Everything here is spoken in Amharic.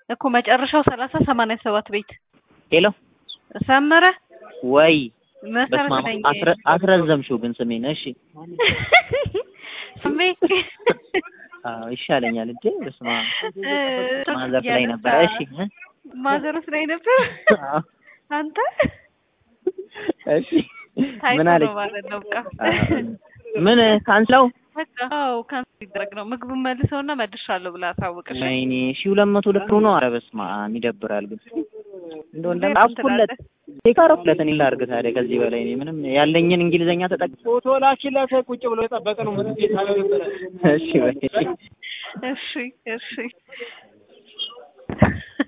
እኮ መጨረሻው ሰላሳ ሰማንያ ሰባት ቤት ሄሎ ሰመረ ወይ መሰረት በስመ አብ ነኝ። አስረ- አስረዘምሽው ግን ስሜን። እሺ ስሜ አዎ ይሻለኛል እንዴ በስመ አብ እ፣ ማዘር ላይ ነበረ። እሺ እ? ማዘሮስ ላይ ነበር። አዎ አንተ እሺ ታይቶ ምን አለች? ነው ማለት ነው። በቃ አዎ። ምን ካንስለው በቃ አዎ ካንሰል ይደረግ ነው። ምግቡን መልሰውና መልሻለሁ ብላ አሳውቅሽ። ወይኔ ሺህ ሁለት መቶ ልክ ነው። ኧረ በስመ አብ ይደብራል ግን እንደው እንዴት እንደምጣፍኩለት ትላለህ? የካረፍለት እኔ ላድርግ ታዲያ ከዚህ በላይ እኔ ምንም ያለኝን እንግሊዘኛ ተጠቅ ፎቶ ላኪለት ቁጭ ብሎ የጠበቀ ነው። ምን ቤት አለ ነበረ እሺ በይ እሺ እሺ